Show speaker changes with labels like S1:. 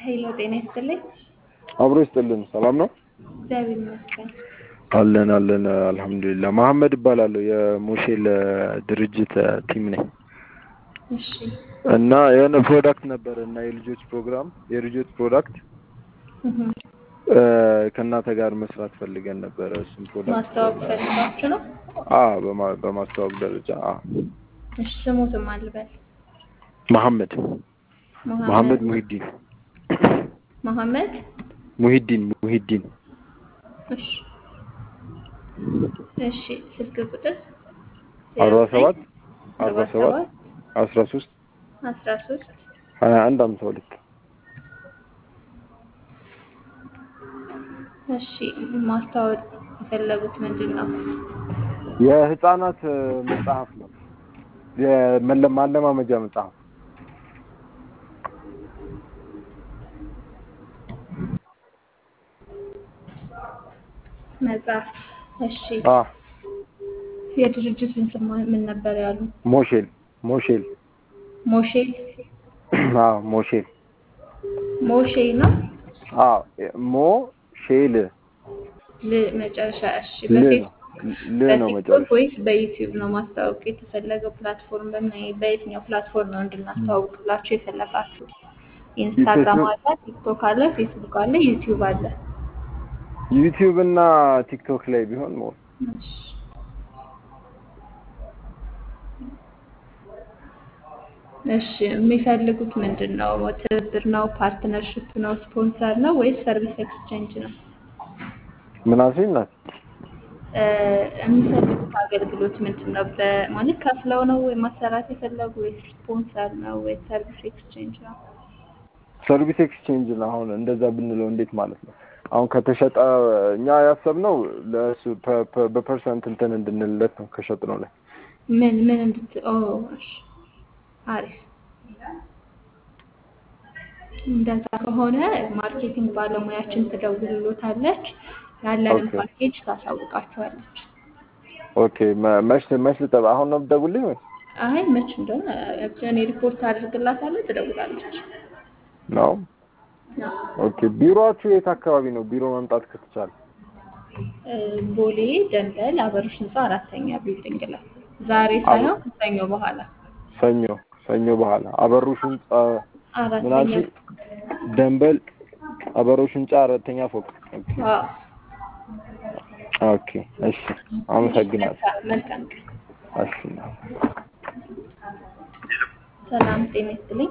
S1: ሄሎ ጤና ይስጥልኝ።
S2: አብሮ ይስጥልን። ሰላም ነው
S1: እግዚአብሔር ይመስገን።
S2: አለን አለን። አልሐምዱሊላህ። መሐመድ እባላለሁ የሞሼል ድርጅት ቲም ነኝ
S1: እሺ
S2: እና የሆነ ፕሮዳክት ነበረ እና የልጆች ፕሮግራም የልጆች ፕሮዳክት
S1: እህ፣
S2: ከእናንተ ጋር መስራት ፈልገን ነበረ። እሱም ፕሮዳክት
S1: ማስተዋወቅ ፈልጋችሁ ነው?
S2: አ በማ- በማስተዋወቅ ደረጃ አ
S1: እሺ ስሙትም አልበል
S2: መሐመድ መሐመድ ሙሂዲን
S1: መሐመድ
S2: ሙሂዲን ሙሂዲን
S1: እሺ እሺ ስልክ ቁጥር
S2: አርባ ሰባት አርባ ሰባት አስራ ሶስት
S1: አስራ ሶስት
S2: ሀያ አንድ አምሳ ሁለት
S1: እሺ ማስተዋወቅ የፈለጉት ምንድን ነው?
S2: የህፃናት መጽሐፍ ነው። የመለ- ማለማመጃ መጽሐፍ
S1: መጽሐፍ እሺ
S2: አ
S1: የድርጅቱን ስም ምን ነበር ያሉ?
S2: ሞሼል ሞሼል
S1: ሞሼል
S2: አ ሞሼል
S1: ሞሼ ነው
S2: አ ሞሼል
S1: ል መጨረሻ እሺ
S2: ል ነው
S1: በፌስቡክ
S2: ል ነው
S1: በቲክቶክ
S2: መጨረሻ
S1: ወይስ በዩቲዩብ ነው ማስተዋወቅ የተፈለገው? ፕላትፎርም በምን በየትኛው ፕላትፎርም ነው እንድናስተዋውቅላችሁ የፈለጋችሁ? ኢንስታግራም
S2: ፌስቡክ
S1: አለ፣ ቲክቶክ አለ፣ ፌስቡክ አለ፣ ዩቲዩብ አለ።
S2: ዩቲዩብ እና ቲክቶክ ላይ ቢሆን ሞር
S1: እሺ እሺ የሚፈልጉት ምንድን ነው? ትብብር ነው? ፓርትነርሽፕ ነው? ስፖንሰር ነው ወይስ ሰርቪስ ኤክስቼንጅ ነው?
S2: ምን አልሽኝ እናት?
S1: እ የሚፈልጉት አገልግሎት ምንድን ነው? በማለት ከፍለው ነው ወይ ማሰራት የፈለጉ ወይስ ስፖንሰር ነው ወይስ ሰርቪስ ኤክስቼንጅ ነው?
S2: ሰርቪስ ኤክስቼንጅ ነው። አሁን እንደዛ ብንለው እንዴት ማለት ነው? አሁን ከተሸጠ እኛ ያሰብነው ለእሱ ፐ- ፐ- በፐርሰንት እንትን እንድንልለት ነው ከሸጥነው ላይ
S1: ምን ምን እንድት ኦ እሺ አሪፍ እንደዛ ከሆነ ማርኬቲንግ ባለሙያችን ትደውልሎታለች ያለንን
S2: ኦኬ
S1: ፓኬጅ ታሳውቃቸዋለች።
S2: ኦኬ። መ- መች መች ልጠባ አሁን ነው የምትደውልልኝ ወይ
S1: አይ መች እንደሆነ እኔ ሪፖርት አድርግላታለሁ ትደውላለች።
S2: ነው?
S1: አዎ።
S2: ኦኬ። ቢሮአችሁ የት አካባቢ ነው? ቢሮ መምጣት ከተቻለ
S1: እ ቦሌ ደንበል አበሮች ህንፃ አራተኛ ቢልዲንግ ላይ ዛሬ
S2: አብ-
S1: ሳይሆን ከሰኞ በኋላ
S2: ሰኞ ሰኞ በኋላ አበሩሽ ህንጻ ምን
S1: አራተኛ
S2: አልሽኝ? ደንበል አበሩሽ ህንጻ አራተኛ ፎቅ። ኦኬ
S1: አዎ።
S2: ኦኬ። እሺ፣ አመሰግናለሁ።
S1: መልካም መልካም ቀን።
S2: እሺ
S1: ሰላም ጤና ይስጥልኝ።